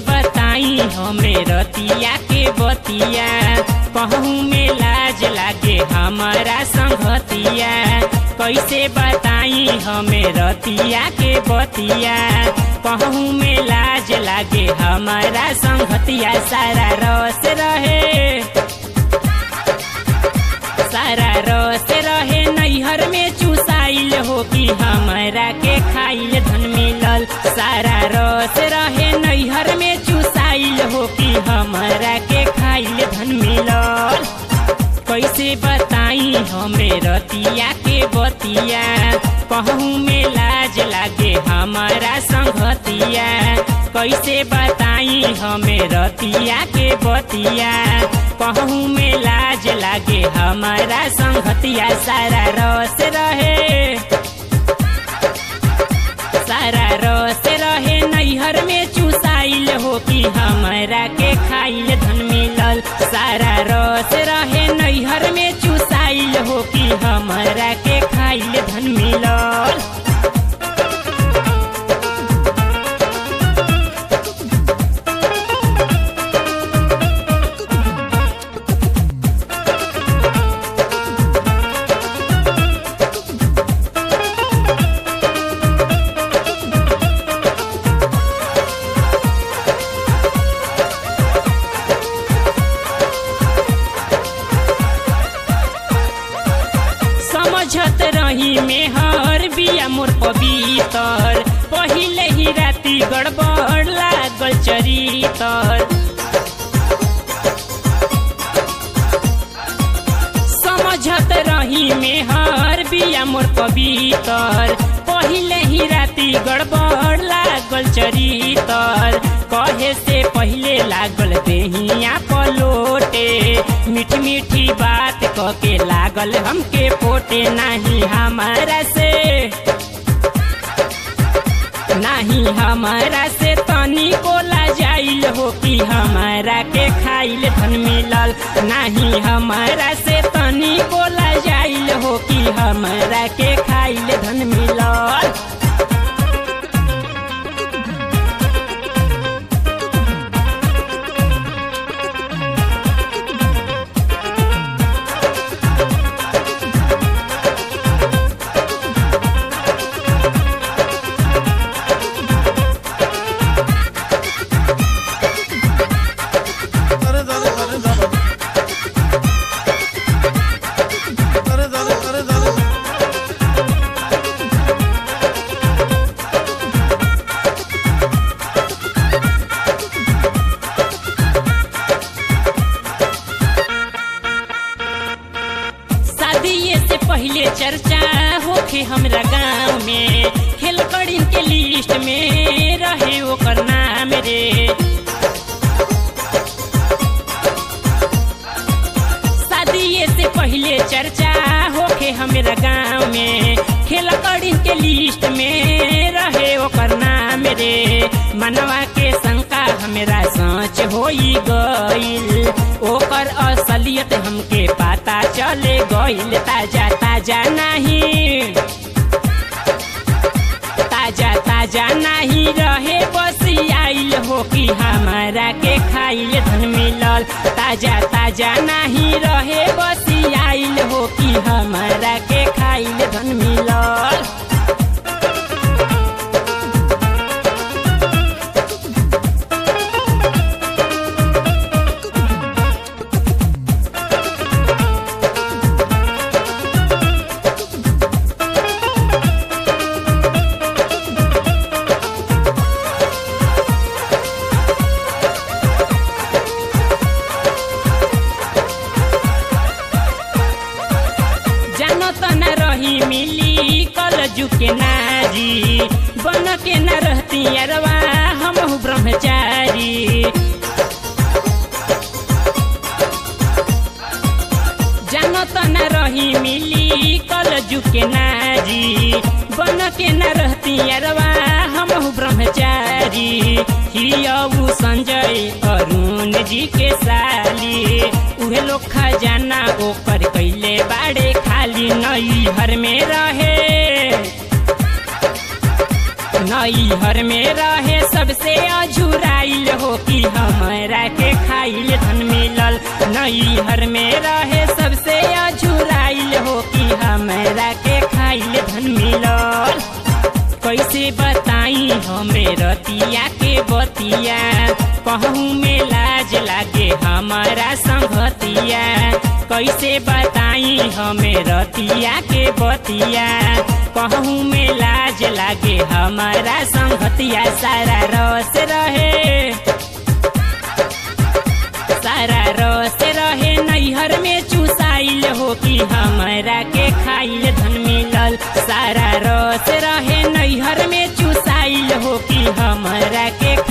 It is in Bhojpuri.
बताई हमें रतिया के बतिया कहूँ में लाज लागे हमारा संगतिया कैसे बताई हमें रतिया के बतिया कहूँ में लाज लागे हमारा संगतिया सारा रस रहे सारा रस रहे नैहर में चुसाइल हो कि हमारा के खाइल धन मिलल सारा रस रहे नैहर में चुसाइल हो कि हमारा के खाइल धन मिलल कैसे बताई हमें रतिया के बतिया कहूँ में लाज लागे हमारा संगतिया कैसे बताई हमें रतिया के बतिया कहूँ में लाज लागे हमारा संगतिया सारा रस रहे सारा रस रहे नैहर में चुसाइल हो कि हमारा के खाइल धन मिलल सारा रस रहे नैहर में चुसाइल हो कि हमारा के खाइल धन मिलल समझत रही में हर बिया मोर पवितर पहिले ही राती गड़बड़ लागल चरितर समझत रही में हर बिया मोर पवितर पहिले ही राती गड़बड़ लागल चरितर कहे से पहिले लागल देहिया पलोटे मीठी मीठी बात क के लागल हमके पोटे नहीं हमारा से नहीं हमारा से तनी को जाइल हो कि हमारा के खाइल धन मिलल नहीं हमारा से तनी को जाइल हो कि हमारा के खाइल धन मिलल अरे दादा अरे दादा अरे दादा अरे दादा शादी से पहले चर्चा होखे हमरा गाँव में खेल कड़ीन के लिस्ट में रहे ओकर नाम रे शादी से पहले चर्चा होखे हमरा गाँव में खेल कड़ीन के लिस्ट में रहे ओकर नाम रे मनवा के शंका हमरा सोच होई गईल ओकर असलियत हमके पता चले गईल ताजा ताजा नहीं ताजा ताजा नहीं रहे बसी आइल हो कि हमारा के खाइल धन मिलल ताजा ताजा नहीं रहे बसी आइल हो कि हमारा के खाइल धन मिलल जानो त न रही मिली कल के नारी बन के न रहती अरवा हम ब्रह्मचारी जानो त न रही मिली कल के नारी बन के न रहती अरवा हम ब्रह्मचारी हियऊ संजय अरुण जी के साली उहे लोग खजाना ओकर कैले बाड़े खाली नई हर में रहे नैहर में रहे सबसे अझुराइल हो कि हमरा के खाइल धन मिलल नैहर में रहे सबसे अझुराइल हो कि हमरा के खाइल धन मिलल कैसे बताई हमें रतिया के बतिया कहूँ में लाज लागे हमारा संगतिया कैसे बताई हमें रतिया के बतिया कहूँ में लाज लागे हमारा संगतिया सारा रस रहे सारा रस रहे नैहर में चुसाइल हो कि हमरा के खाइल धन मिलल सारा रस रहे नैहर में चुसाइल हो कि हमरा के